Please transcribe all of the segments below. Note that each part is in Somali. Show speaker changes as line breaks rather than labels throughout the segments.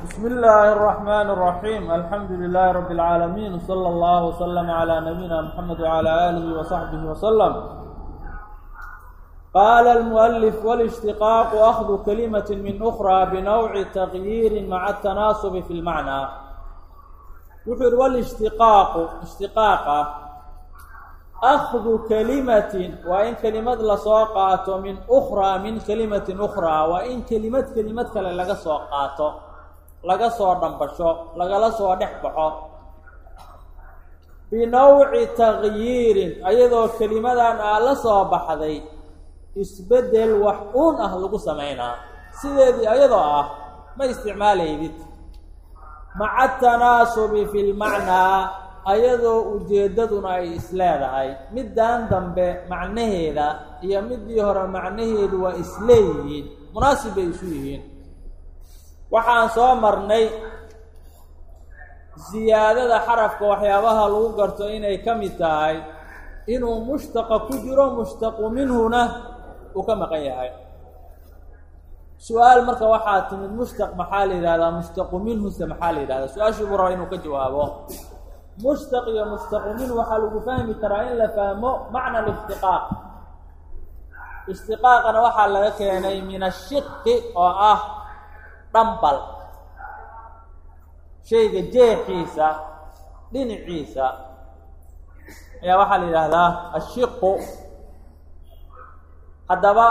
بسم الله الرحمن الرحيم الحمد لله رب العالمين وصلى الله وسلم على نبينا محمد وعلى آله وصحبه وسلم قال المؤلف والاشتقاق أخذ كلمة من أخرى بنوع تغيير مع التناسب في المعنى وحر والاشتقاق اشتقاقه أخذ كلمة وإن كلمة لسوقات من أخرى من كلمة أخرى وإن كلمة كلمة كلا لغا سوقات لغا سو دنبشو لغا سو دخبخو بنوع تغيير أيضا كلمة أن لا سو بخدي isbedel wax uun ah lagu samaynaa sideedii ayadoo ah ma isticmaalaydid maca tanaasubi fi lmacnaa ayadoo ujeeddaduna ay isleedahay middan dambe macnaheeda iyo midii hore macnaheedu waa isleeyihiin munaasib bay isu yihiin waxaan soo marnay siyaadada xarafka waxyaabaha lagu garto inay ka mid tahay inuu mushtaqa ku jiro mushtaqu minhuna uu ka maqan yahay su-aal marka waxaa timid mushtaq maxaa la yidhahdaa mushtaqu minhuse maxaa la yidhahdaa su-aashii buu rabaa inuu ka jawaabo mushtaq iyo mushtaqu minhu waxaa lagu fahmi karaa in la fahmo macna alishtiqaaq ishtiqaaqana waxaa laga keenay min ashiqi oo ah dhambal shayga jeexiisa dhinaciisa ayaa waxaa la yidhaahdaa ashiqu haddaba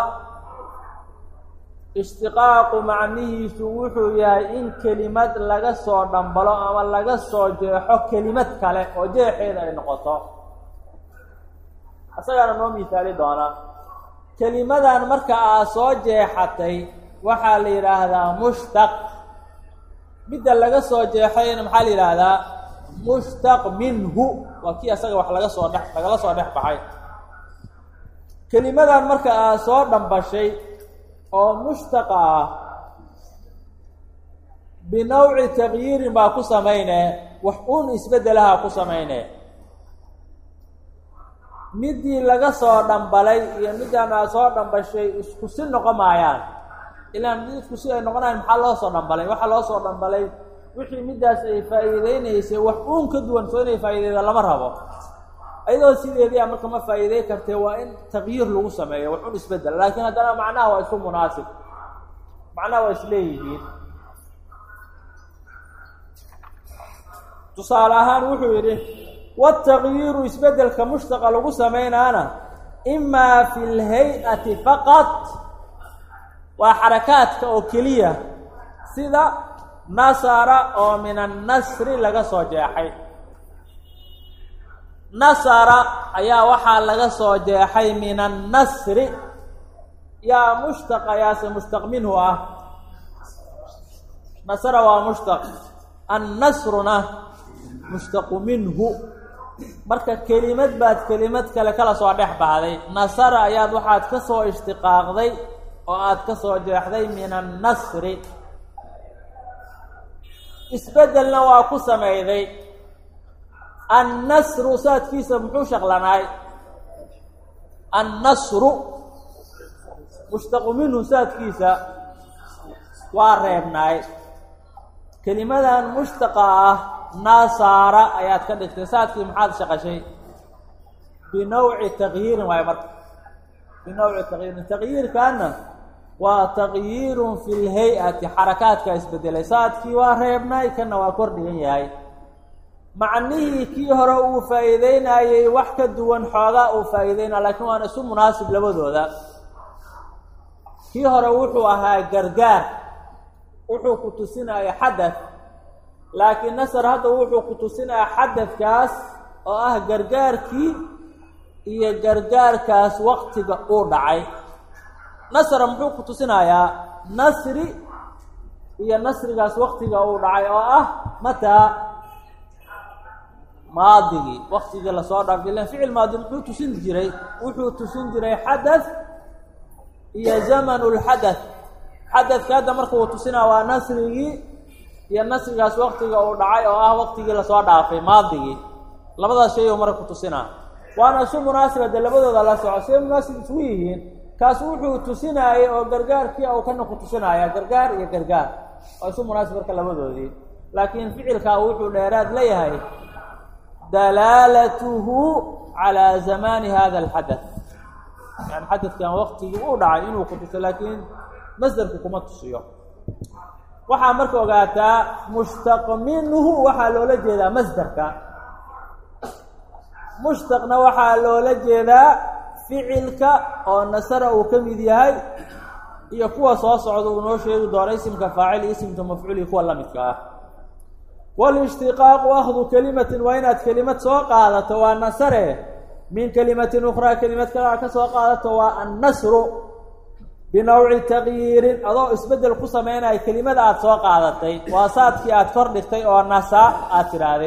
ishtiqaaqu macnihiisu wuxuu yahay in kelimad laga soo dhambalo ama laga soo jeexo kelimad kale oo jeexeeda ay noqoto isagaana noo misaali doona kelimadan marka aad soo jeexatay waxaa la yidhaahdaa mushtaq midda laga soo jeexayna maxaa la yidhaahdaa mushtaq minhu waa kii asaga wax laga soo dhex lagala soo dhex baxay kelimadan marka aad soo dhambashay oo mushtaqa ah binawci tagyiirin baa ku samayne wax uun isbeddelaha ku samayne midii laga soo dhambalay iyo midaan aad soo dhambashay isku si noqon maayaan ilaan mid isku si ay noqonayan maxaa loo soo dhambalay waxaa loo soo dhambalay wixii middaas ay faa'iideynaysay wax uun ka duwan soo inay faa'iideyda lama rabo ayadoo sideedii a marka ma faa'iidey kartee waa in tagyiir lagu sameeyo wax un isbeddel laakiin haddana macnaha waa isku munaasib macnaha waa isleeyihiin tusaale ahaan wuxuu yidhi watagyiiru isbeddelka mushtaqa lagu samaynaana imaa fi lhay-ati faqad waa xarakaadka oo keliya sida nasara oo min annasri laga soo jeexay nasara ayaa waxaa laga soo jeexay min annasri yaa mushtaq ayaase mushtaq minhu ah nasara waa mushtaq annasruna mushtaqu minhu marka kelimad baad kelimad kale kala soo dhex baxday nasara ayaad waxaad ka soo ishtiqaaqday oo aad ka soo jeexday min annasri isbeddelna waa ku samayday annasru saadkiisa muxuu shaqlanaay annasru mushtaqu minhu saadkiisa waa reebnaay kelimadan mushtaqa ah nasaara ayaad ka dhigtay saadkii maxaad shaqashay binawci tagyiirin waayo marka binawci tagyiirin tagyiirkaana waa tagyiirun fi lhay-ati xarakaadka isbedelay saadkii waa reebnaay kana waa kor dhigan yahay macnihii kii hore uu faa'iideynayey wax ka duwan xoogaa uu faa'iideynaya lakiin waana isu munaasib labadooda kii hore wuxuu ahaa gargaar wuxuu ku tusinaya xadad laakiin nasar hadda wuxuu ku tusinaya xadadkaas oo ah gargaarkii iyo gargaarkaas waktiga uu dhacay nasra muxuu ku tusinayaa nasri iyo nasrigaas waktiga uu dhacay oo ah mataa maadigii waktigii lasoo dhaafay ilan ficil maadi muxuu tusin jiray wuxuu tusin jiray xadath iyo zamanu lxadath xadadka hadda marka uu tusinaa waa nasrigii iyo nasrigaas waktiga uu dhacay oo ah waktigii lasoo dhaafay maadigii labadaas shay oo marka ku tusinaa waana isu munaasiba dee labadooda la soco see munaasib isugu yihiin kaas wuxuu tusinaayay oo gargaarkii u kana ku tusinaya gargaar iyo gargaar oo isu munaasib marka labadoodii laakiin ficilkaa wuxuu dheeraad leeyahay dalaalatuhu calaa zamaani hada alxadath yani xadadkan waktigii uu dhacay inuu ku tuso laakiin masderku kuma tusiyo waxaa marka ogaataa mushtaq minhu waxaa loola jeedaa masderka mushtaqna waxaa loola jeedaa ficilka oo nasara uu ka mid yahay iyo kuwa soo socda uu noo sheegi doono isimka faacil iyo isimka mafcuul iyo kuwa la midka ah walishtiqaaqu akhdu kelimatin waa inaad kelimad soo qaadato waa nasare min kelimatin ukhraa kelimad kalaa ka soo qaadato waa annasru binawci taqyiirin adoo isbeddel ku sameynaya kelimada aada soo qaadatay waa saadkii aada kor dhigtay oo nasa aada tidhaahday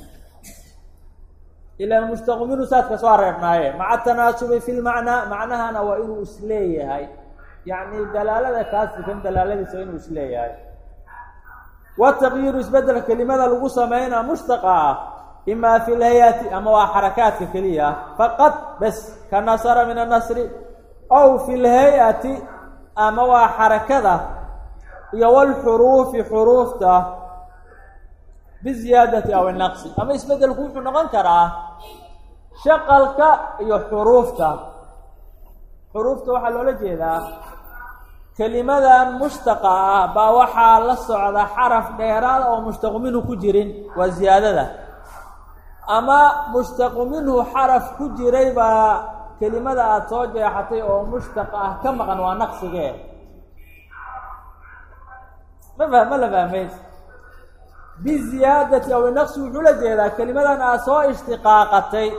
ilaan mushtaqu minhu saadka soo reebnaaye maca tanaasubi fi lmacnaa macnahana waa inuu isleeyahay yacni dalaalada kaasikan dalaaladiisa waa inuu isleeyahay wataqyiiru isbeddelka kelimada lagu sameynaa mushtaqa ah imaa fi lhay-ati ama waa xarakaadka keliya faqad bes ka nasara min annasri ow fi lhay-ati ama waa xarakada iyo walxuruufi xuruufta biziyaadati aw inaqsi ama isbeddelku wuxuu noqon karaa shaqalka iyo xuruufta xuruufta waxaa loola jeedaa kelimadan mushtaqa ah baa waxaa la socda xaraf dheeraada oo mushtaqu minhu ku jirin waa ziyaadada ama mushtaqu minhu xaraf ku jiray baa kelimada aada soo jeexatay oo mushtaq ah ka maqan waa naqsigee ma fa ma la fahmays biziyaadati aw inaqsi wuxuu la jeedaa kelimadan aada soo ishtiqaaqatay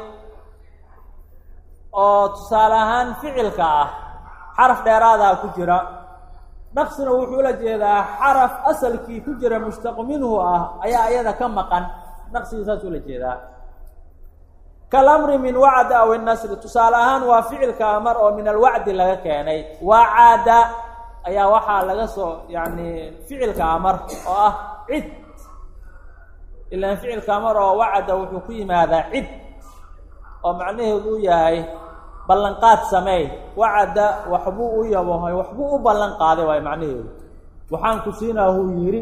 oo tusaale ahaan ficilka ah xaraf dheeraadaa ku jira naqsina wuxuu la jeedaa xaraf asalkii ku jira mushtaqu minhu ah ayaa iyada ka maqan naqsigii saasuu la jeedaa kalamri min wacda aw innasri tusaale ahaan waa ficilka amar oo min alwacdi laga keenay wacada ayaa waxaa laga soo yacni ficilka amar oo ah cid ilaan ficilka amar oo wacada wuxuu ku yimaadaa cid oo macnaheedu u yahay ballanqaad sameey wacada waxbuu u yabohay waxbuu u ballan qaaday waay macnaheedu waxaan ku siinaa huu yidhi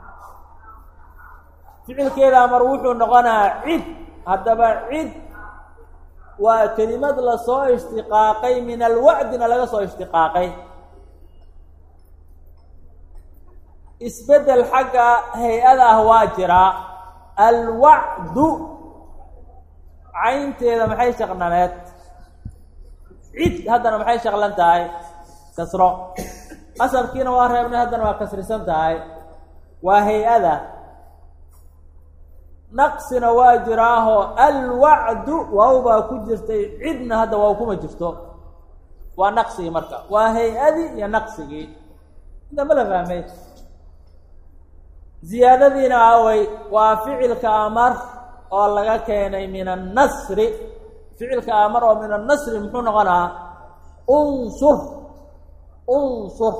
ficilkeeda amar wuxuu noqonaa cid haddaba cid waa kelimad lasoo ishtiqaaqay min alwacdina laga soo ishtiqaaqay isbeddel xagga hay-ada ah waa jiraa alwacdu caynteeda maxay shaqnaneed cid haddana maxay shaqlan tahay kasro asalkiina waa reebnay haddana waa kasrisan tahay waa hay-ada naqsina waa jiraaho alwacdu waaw baa ku jirtay cidna hadda waaw kuma jirto waa naqsigii marka waa hay-adii iyo naqsigii inta ma la fahmay ziyaadadiina awey waa ficilka amar oo laga keenay min annasri ficilka amar oo min annasri muxuu noqonaa unsur unsur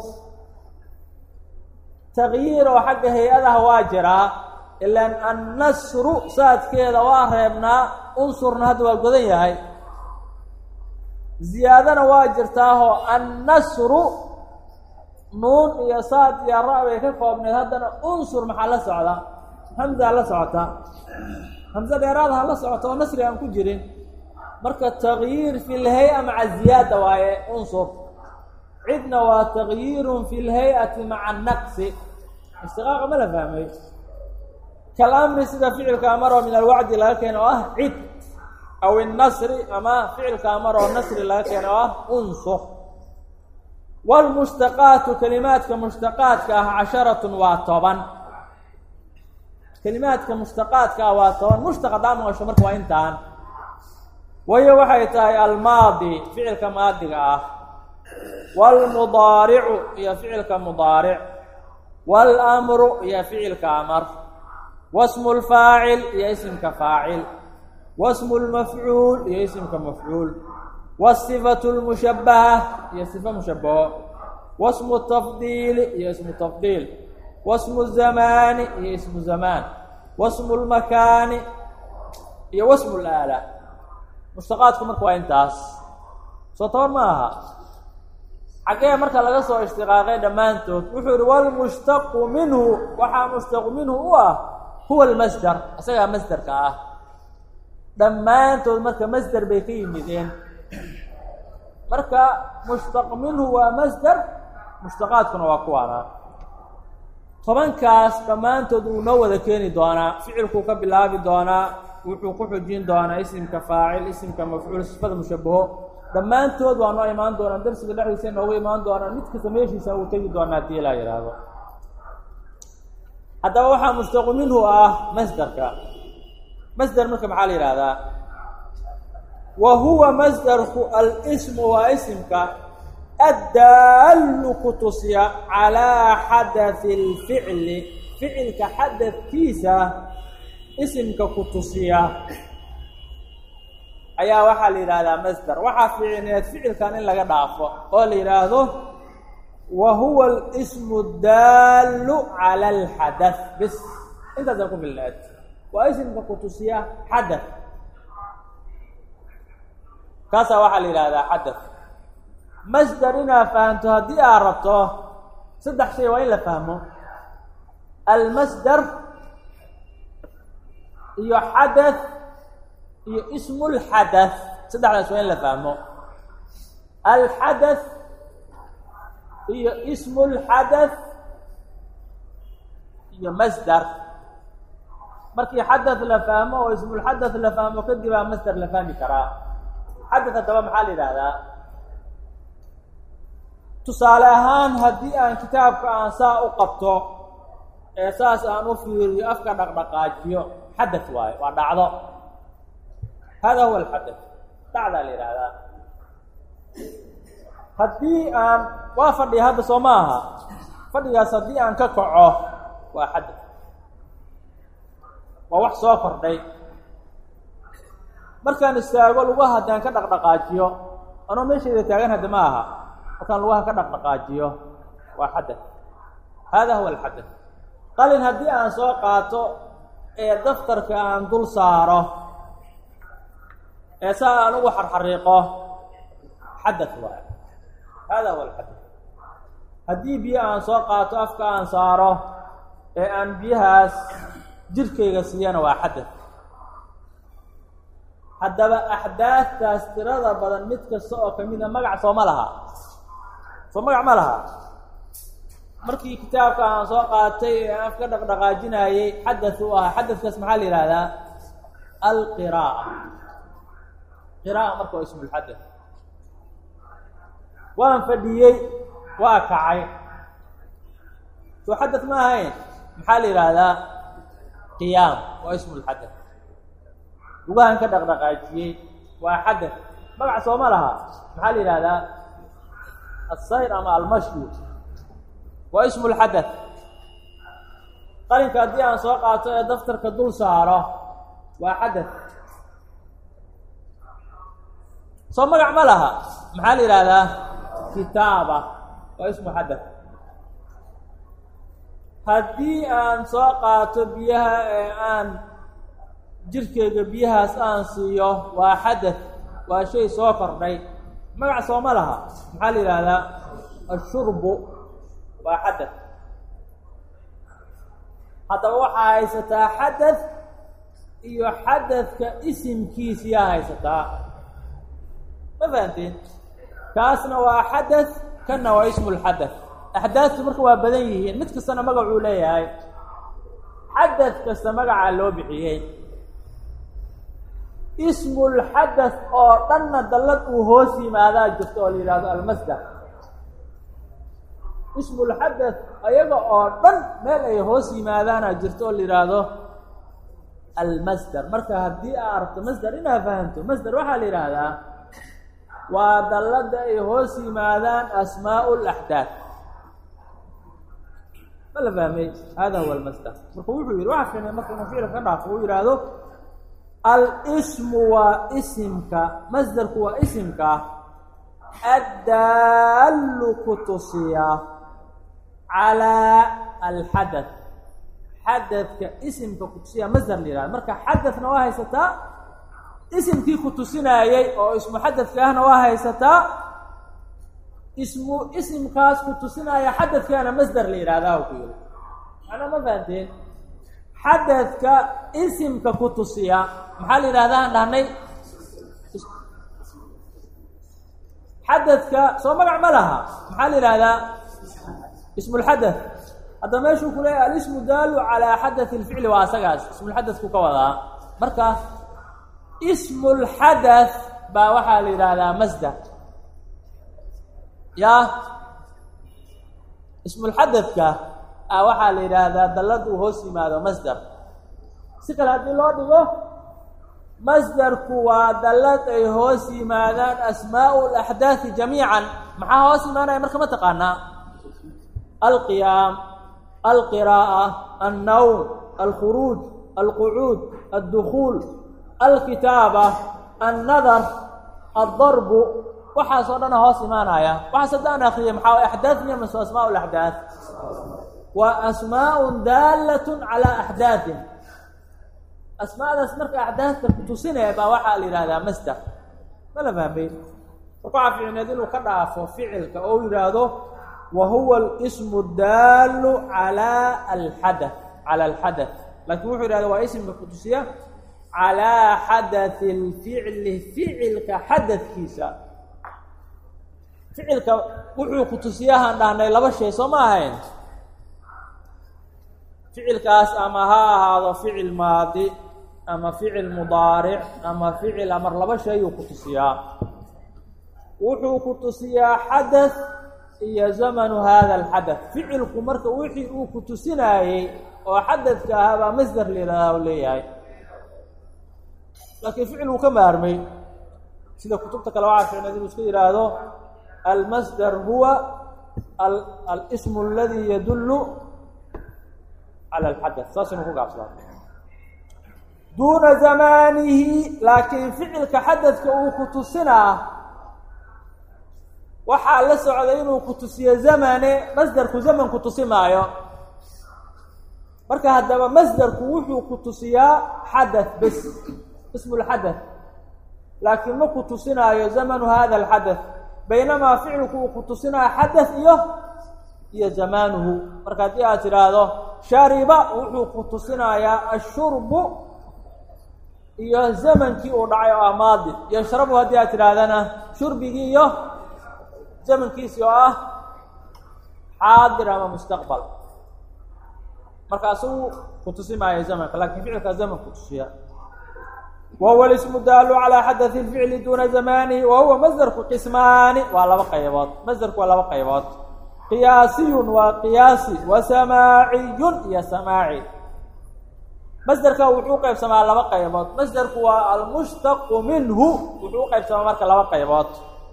taqyiir oo xagga hay-adaha waa jiraa ilaan annasru saadkeeda waa reebnaa unsurna hadda waa godan yahay ziyaadana waa jirtaahoo annasru nuun iyo saad iyo ra- bay ka koobneed haddana unsur maxaa la socda hamsaa la socota hamse dheeraadaha la socota oo nasri aan ku jirin marka taqyiir fi lhay-a maca ziyaada waaye unsur cidna waa taqyiirun fi lhay-ati maca naqsi istiqaaqa ma la fahmay kalamri sida ficilka amar oo min alwacdi laga keeno oo ah cid aw innasri ama ficilka amar oo nasri laga keeno oo ah unsur wlmushtaqaatu kelimaadka mushtaqaadka ah casharatun waa toban kelimaadka mushtaqaadka ah waa toban mushtaq haddaa maqasho marka waa intaan wayo waxay tahay almaadi ficilka maadiga ah waalmudaaricu iyo ficilka mudaaric waalamru iyo ficilka amar wasmu lfaacil iyo isimka faacil wasmu lmafcuul iyo isimka mafcuul wasifatu lmushabaha iyo sifa mushabaho wasmu tafdiili iyo ismu tafdiil wasmu zamaani iyo ismu zamaan wasmu lmakaani iyo wasmu laala mushtaqaadku marka waa intaas soo toban ma aha xaggee marka laga soo ishtiqaaqay dhammaantood wuxuu yihi walmushtaqu minhu waxaa mushtaqu minhu u ah huwa almasder isagaa masderka ah dhammaantood marka masder bay ka yimideen marka mushtaq minhu waa masder mushtaqaadkuna waa kuwaana tobankaas dhammaantood wuu noo wada keeni doonaa ficilkuu ka bilaabi doonaa wuxuu ku xujin doonaa isimka faacil isimka mafcuul sifada mushabaho dhammaantood waa noo imaan doonaan darsiga dhexdiisa noogu imaan doonaan mid kasta meeshiisa uu tegi doonaa haddii ilaa yidhaahdo haddaba waxaa mushtaqu minhu ah masderka masder marka maxaa la yidhahdaa wa huwa masderku alsmu waa isimka addaallu ku tusiya calaa xadati اlficli ficilka xadadkiisa isimka ku tusiya ayaa waxaa la yidhaahdaa masder waxaa fiicineed ficilkan in laga dhaafo oo la yidhaahdo wa huwa alsmu daallu cala alxadath bis intaasa ku filneed waa isimka ku tusiya xadath kaasaa waxaa la yidhahdaa xadath masder inaad fahamto haddii aad rabto saddex shay waa in la fahmo almasder iyo xadath iyo ismu lxadath saddexdaas waa in la fahmo alxadath iyo ismu lxadath iyo masder markii xadath la fahmo oo ismulxadath la fahmo kadib aa masder la fahmi karaa xadath haddaba maxaa la yidhaahdaa tusaale ahaan haddii aan kitaabka aan saa u qabto ee saas aan u fiiriyo afka dhaqdhaqaajiyo xadath waayo waa dhacdo hada huwa alxadath dhacdaa la yidhaahdaa haddii aan waa fadhiya hadda soo ma aha fadhigaas haddii aan ka kaco waa xadath waa wax soo kordhay markaan istaago lugaha haddaan ka dhaqdhaqaajiyo anoo meeshayda taagan hadda ma aha markaan lugaha ka dhaqdhaqaajiyo waa xadath hada huwa alxadath qalin haddii aan soo qaato ee daftarka aan dul saaro ee saa aan ugu xarxariiqo xadath waayo hada huwa alxadath haddii biyo aan soo qaato afka aan saaro ee aan biyahaas jirkayga siiyana waa xadath haddaba axdaadtaas tirada badan mid kasta oo kamida magac sooma laha soo magac ma laha markii kitaabka aan soo qaatay ee aan afka dhaqdhaqaajinayey xadath u ahaa xadathkaas maxaa la yihahdaa alqira'a qira'a marka waa ismulxadath waan fadhiyey waa kacay soo xadath ma ahayn maxaa la yidhaahdaa qiyaam waa ismulxadath lugahan ka dhaqdhaqaajiyey waa xadath magac sooma laha maxaa la yidhahdaa asayr ama almashyu waa ismulxadath qalinka haddii aan soo qaato ee daftarka dul saaro waa xadath soo magac ma laha maxaa la yidhaahdaa kitaaba waa ismu xadath haddii aan soo qaato biyaha ee aan jirkeyga biyahaas aan siiyo waa xadath waa shay soo kordhay magac sooma laha maxaa la yidhaahdaa ashurbu waa xadath haddaba waxaa haysataa xadath iyo xadathka isimkiisiyaa haysataa ma fahanteen kaasna waa xadath kanna waa ismu lxadath axdaadtu marka waa badan yihiin mid kastana magacuu leeyahay xadath kasta magacaa loo bixiyey ismulxadath oo dhanna dallad uu hoos yimaadaa jirto oo la yidhahdo almasdar ismulxadath ayaga oo dhan meel ay hoos yimaadaana jirto oo la yidhaahdo almasdar marka haddii aa aragto masdar inaad fahamto masdar waxaa la yidhaahdaa waa dallada ay hoos yimaadaan asmaau laxdaad ma la fahmay hada huwa almasdar marka wuxuu yihi waxa fiinay marka inuu ficilka ka dhaafo uu yidhaahdo alsmu waa isimka masdarku waa isimka addaallu ku tusiya calaa alxadath xadadka isimka ku tusiya masdar la yihahdo marka xadathna waa haysataa isimkii ku tusinaayey oo ismu xadadka ahna waa haysataa ismu isimkaas ku tusinaya xadadkaana masder la yidhahdaa ku yiri macnaa ma fahanteen xadadka isimka ku tusiya maxaa la yidhahdaa aan dhahnay xadadka soo magac ma laha maxaa la yidhahdaa ismulxadad hadda meeshuu ku leeyahay alismu daalu calaa xadathi lficli waa asagaas ismulxadadku ka wadaa marka ismulxadath baa waxaa la yidhaahdaa masder ya ismulxadadka a waxaa la yidhaahdaa dallad uu hoos yimaado masder si kale haddii loo dhigo masderku waa dallad ay hoos yimaadaan asmaau laxdaathi jamiican maxaa hoos imaanaya marka ma taqaanaa alqiyaam alqiraa'a annawm alkhuruuj alqucuud addukuul alkitaaba annadar addarbu waxaas oo dhana hoos imaanaya waxaas haddaan akriya maxaa axdaad miya mase asmaa laxdaad waa asmaaءun daalatun calaa axdaadin asmaadaas marka axdaadka kutusinaya baa waxaa la yidhahdaa masder ma la fahmay marka waxaa ficneed inuu ka dhaafo ficilka oo u yidhaahdo wa huwa alismu daalu calaa alxadath cala alxadath laakiin wuxuu yidhahda waa ismka kutusiya calaa xadathi lficli ficilka xadadkiisa ficilka wuxuu kutusiyahaan dhahnay laba shay soo ma ahayn ficilkaas ama ha ahaado ficil maadi ama ficil mudaaric ama ficil amar laba shayuu kutusiyaa wuxuu kutusiyaa xadath iyo zamanu hada alxadath ficilku marka wixii uu kutusinaayey oo xadadka ahaa baa masder layidhahdaa u leeyahay laakiin ficil uu ka maarmay sida kutubta kale waxaa ficneed inuu iska yidhaahdo almasder huwa alsm aladi yadullu cala alxadath saas inuu ku gaabsadaa duuna zamaanihi laakiin ficilka xadadka uu kutusinaa waxaa la socday inuu kutusiyo zamane masderku zaman kutusi maayo marka haddaba masderku wuxuu kutusiyaa xadath bes ismu lxadath laakiin ma kutusinaayo zamanu hada alxadath baynamaa ficilku uu kutusinaayo xadath iyo iyo zamaanuhu marka haddii aad tidhaahdo shariba wuxuu kutusinayaa ashurbu iyo zamankii uu dhacay oo ah maadi yashrabu haddii aad tidhaahdana shurbigii iyo zamankiisii oo ah xaadir ama mustaqbal marka asagu kutusi maayo zamanka lakin ficilkaa zaman kutusiya wa huwa ismu daalu calaa xadathi lficli duuna zamanihi wa huwa masderku qismaani waa laba qaybood masderku waa laba qaybood qiyaasiyun waa qiyaasi wa samaaciyun iyo samaaci masderka wuxuu qaybsamaa laba qaybood masderku waa almushtaqu minhu wuxuu uqaybsamaa marka laba qaybood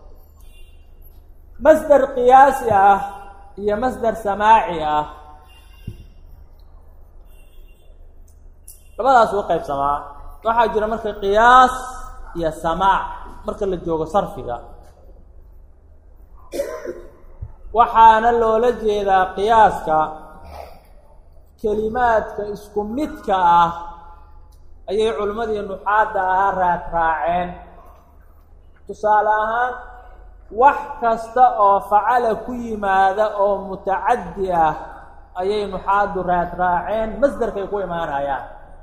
masder qiyaasi ah iyo masder samaaci ah labadaas u qaybsamaa waxaa jira marka qiyaas iyo samaac marka la joogo sarfiga waxaana loola jeedaa qiyaaska kelimaadka isku midka ah ayay culimmadii nuxaadda ahaa raad raaceen tusaale ahaan wax kasta oo facala ku yimaada oo mutacaddi ah ayay nuxaaddu raad raaceen masderkay ku imaanayaan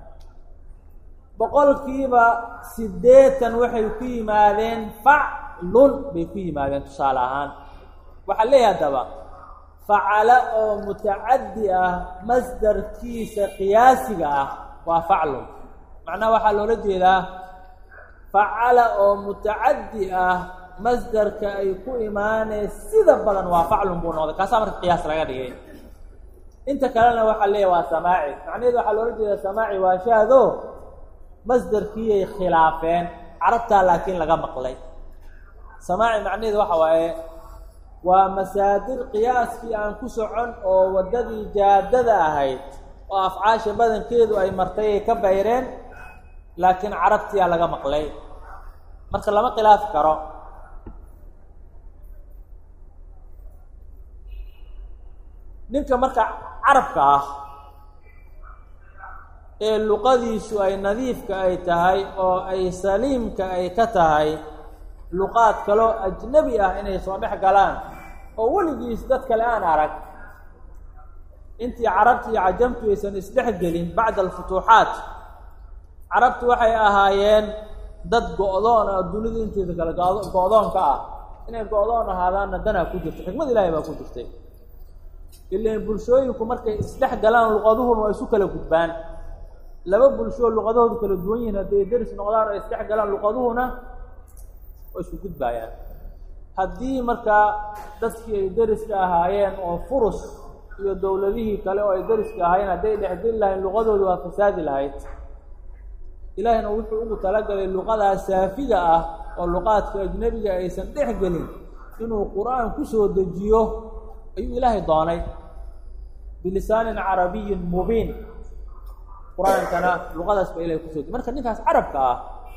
boqolkiiba siddeetan waxay ku yimaadeen faclun bay ku yimaadeen tusaale ahaan waxaa leeyahay haddaba facala oo mutacaddi ah masdarkiisa qiyaasiga ah waa faclun macnaha waxaa loola jeedaa facala oo mutacaddi ah masdarka ay ku imaaneen sida badan waa faclun buu noqday kaasaa marka qiyaas laga dhigay inta kalena waxaa leeyahay waa samaaci macnaheedu waxaa loola jeedaa samaaci waa shaado masdarkiiyay khilaafeen carabtaa laakiin laga maqlay samaaci macnaheedu waxa waaye waa masaadir qiyaaskii aan ku socon oo waddadii jaadada ahayd oo afcaasha badankeedu ay martay ay ka bayreen laakiin carabtiyaa laga maqlay marka lama khilaafi karo ninka marka carabka ah ee luqadiisu ay nadiifka ay tahay oo ay saliimka ay ka tahay luqaad kaloo ajnebi ah inay soo dhex galaan oo weligiis dad kale aan arag intii carabti iyo cajamtu aysan isdhex gelin bacda alfutuuxaat carabtu waxay ahaayeen dad go-doon oo dunida inteeda kale go-doonka ah inay go-doon ahaadaanna danaa ku jirta xikmad ilaahay baa ku jirtay ilan bulshooyinku markay isdhex galaan luqaduhuna waa isu kala gudbaan laba bulshoo luqadahoodu kala duwan yihiin hadday deris noqdaan oo isdhex galaan luqaduhuna waa isku gudbaayaan haddii markaa dadkii ay deriska ahaayeen oo furus iyo dowladihii kale oo ay deriska ahaayeen hadday dhexgeli lahayn luqadoodu waa fasaadi lahayd ilaahina wuxuu ugu talagalay luqadaa saafiga ah oo luqaadka ajnebiga aysan dhex gelin inuu qur-aan ku soo dejiyo ayuu ilaahay doonay bilisaanin carabiyin mubiin qur-aankana luqadaas baa ilahay kusoo dejiy marka ninkaas carabka ah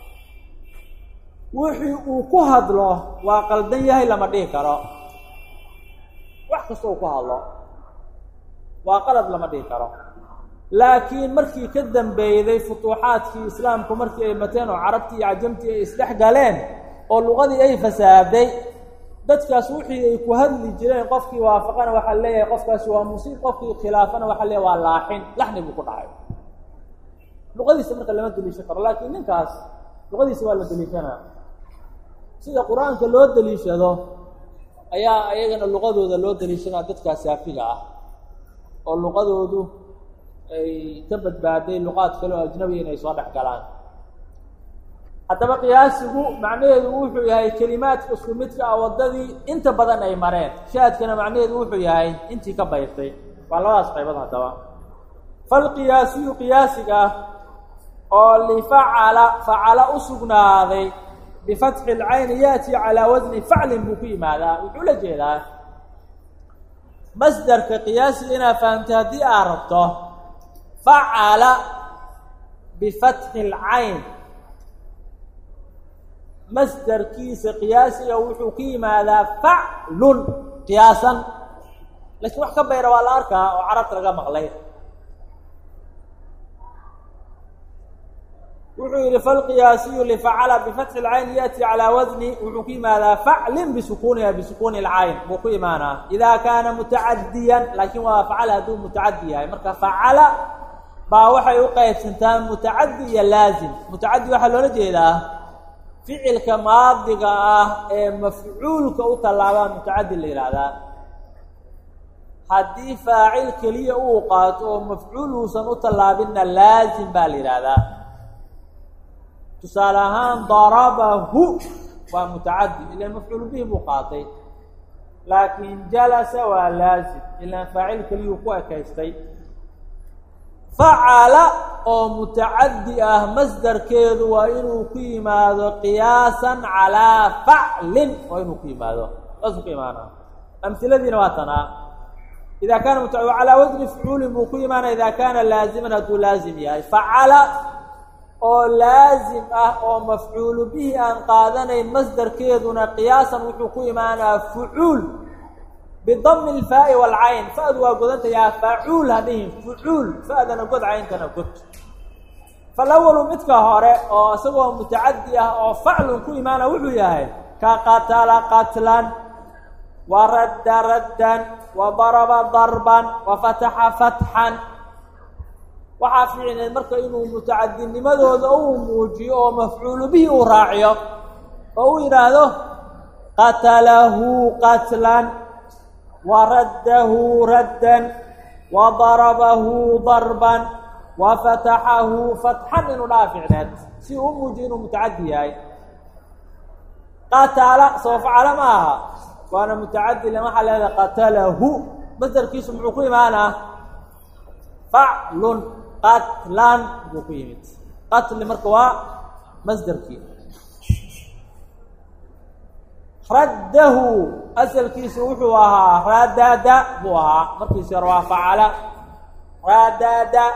wixii uu ku hadlo waa qaldan yahay lama dhihi karo wax kasta uu ku hadlo waa qalad lama dhihi karo laakiin markii ka dambeeyday futuuxaadkii islaamku markii ay mateen oo carabtii iyo cajamtii ay isdhex galeen oo luqadii ay fasaaday dadkaas wixii ay ku hadli jireen qofkii waafaqana waxaa leeyahay qofkaasi waa musiib qofkii khilaafana waxaa leeyahay waa laaxin laxni buu ku dhacay luqadiisa marka lama deliishan karo laakiin ninkaas luqadiisa waa la deliishanaa sida qur-aanka loo deliishado ayaa ayagana luqadooda loo deliishanaa dadkaas saafiga ah oo luqadoodu ay ka badbaaday luqaad kale oo ajnabiga inay soo dhex galaan haddaba qiyaasigu macnaheedu wuxuu yahay kelimaadka isku midka ah waddadii inta badan ay mareen shaadkana macnaheedu wuxuu yahay intii ka bayrtay waa labadaas qaybood haddaba falqiyaasiyu qiyaasiga oo lifacala facala u sugnaaday bifatxi lcayni yaati calaa wasni faclin buu ku yimaadaa wuxuu la jeedaa masderka qiyaasiga inaad fahamtay haddii aad rabto facala bifatxi lcayn masderkiisa qiyaasiga wuxuu ku yimaadaa faclun qiyaasan laakiin wax ka bayra waa la arkaa oo carabta laga maqlay wuxuu yihi falqiyaasiyu lifacala bifatxi lcayn yaati calaa wasni wuxuu ku yimaadaa faclin bisukuniha bisukuni lcayn buu ku imaanaa idaa kaana mutacadiyan laakiin waa facala hadduu mutacadi yahay marka facala baa waxay u qaybsantaa mutacadi iyo laazim mutacadi waxaa loola jeedaa ficilka maadiga ah ee mafcuulka u tallaabaa mutacadi la yidhaahdaa haddii faacil keliya uu qaato oo mafcuul uusan u tallaabinna laazim baa la yidhaahdaa tusaale ahaan darabahu waa mutacadi ilaan mafcuul bihi buu qaatay laakiin jalasa waa laazim ilaan faacil keliyuu ku ekaystay facala oo mutacadi ah masdarkeedu waa inuu ku yimaado qiyaasan calaa faclin waa inuu ku yimaado saasuu ku imaanaa amhiladiina waa tanaa ida kaana muta calaa wasni fucuulin buu ku imaanaya ida kaana laaziman hadduu laazim yahay facala oo laazim ah oo mafcuulu bihi aan qaadanayn masdarkeeduna qiyaasan wuxuu ku imaanaa fucuul bidami alfaa'i waalcayn fa-du waa godantayaa facuul hadhihin fucuul fa-dana god cayntana god falawalu midka hore oo isagoo mutacadi ah oo faclun ku imaana wuxuu yahay ka qatala qatlan wa radda raddan wa daraba darban wa fataxa fatxan waxaa fiicneed marka inuu mutacadinimadooda uu muujiyo oo mafcuulu bihi uu raaciyo oo uu yidhaahdo qatalahu qatlan wa raddahu raddan wa darabahu darban wa fataxahu fatxan inuu dhaa fiicneed si uu u muujiyo inuu mutacadi yahay qatala soo facala ma aha waana mutacadi le waxaa leedahay qatalahu masdarkiisu muxuu ku imaanaa faclun qatlan buu ku yimid qatli marka waa masderkii raddahu asalkiisu wuxuu ahaa radada buu ahaa markiisi hore waa facala radada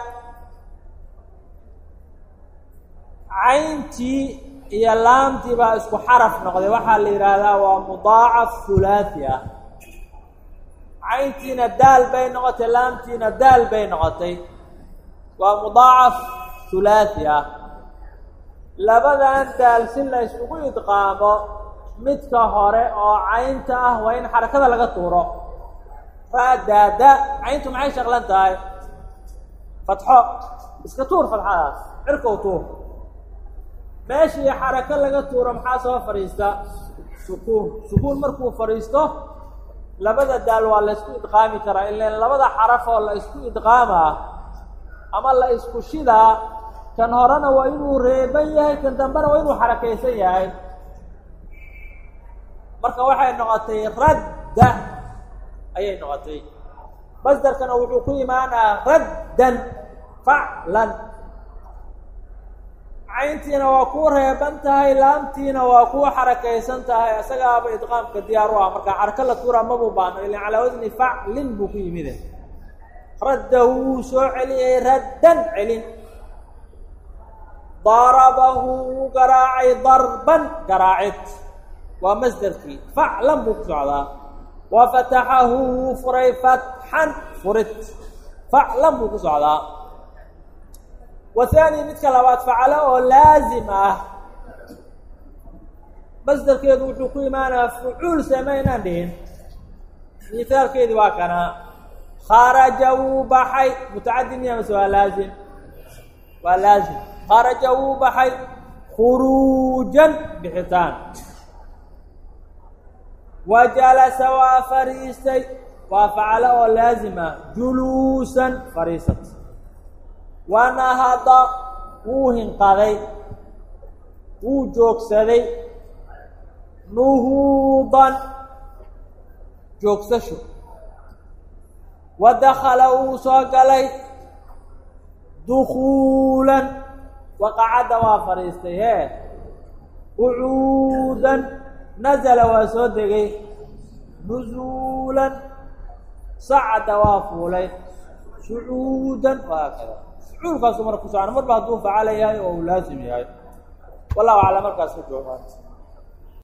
cayntii iyo laamtii baa isku xaraf noqday waxaa la yidhaahdaa waa mudaacaf hulaathi ah cayntiina daal bay noqotay laamtiina daal bay noqotay waa mudaacaf hulaathi ah labadan daal si la isugu idqaamo midka hore oo caynta ah waa in xarakada laga tuuro raadaada cayntu maxay shaqlan tahay fatxo iska tuur fatxadaas cirkow tuur meeshii xarako laga tuuro maxaa soo fadhiista sukuun sukuun markuu fadhiisto labada daal waa la isku idqaami karaa ilan labada xaraf oo la isku idqaamaa ama la isku shidaa kan horena waa inuu reeban yahay kan dambena waa inuu xarakaysan yahay marka waxay noqotay radda ayay noqotay masderkana wuxuu ku imaanaa raddan faclan cayntiina waa kuu reeban tahay laamtiina waa kuu xarakaysan tahay isagaaba idqaamka diyaar u ah marka xarako la tuura mabuu baano ilan calaa wasni faclin buu ku yimide raddahu wuu soo celiyey raddan celin darabahu wuu garaacay darban garaacid waa masderkii faclan buu ku socdaa wa fataxahu wuu furay fatxan furid faclan buu ku socdaa wahaani midka labaad facalo oo laazim ah masderkeedu wuxuu ku imaanayaa fucuul samaynaan dhihin misaalkeedi waa kana kharaja wuu baxay mutacadi miya mase waa laazim waa laazim kharaja wuu baxay khuruujan bixitaan wa jalasa waa fariistay waa facalo oo laazim ah juluusan fariisat wa nahada wuu hinqaday wuu joogsaday nuhuudan joogsasho wa dakala wuu soo galay dukuulan waqacadda waa fadhiistay hee qucuudan nazala waa soo degay nuzuulan sacada waa fuulay sucuudan waa kada sucuulkaasu marka ku socona marba hadduu facala yahay oo uu laasim yahay wallahu aclam markaas ku joogaan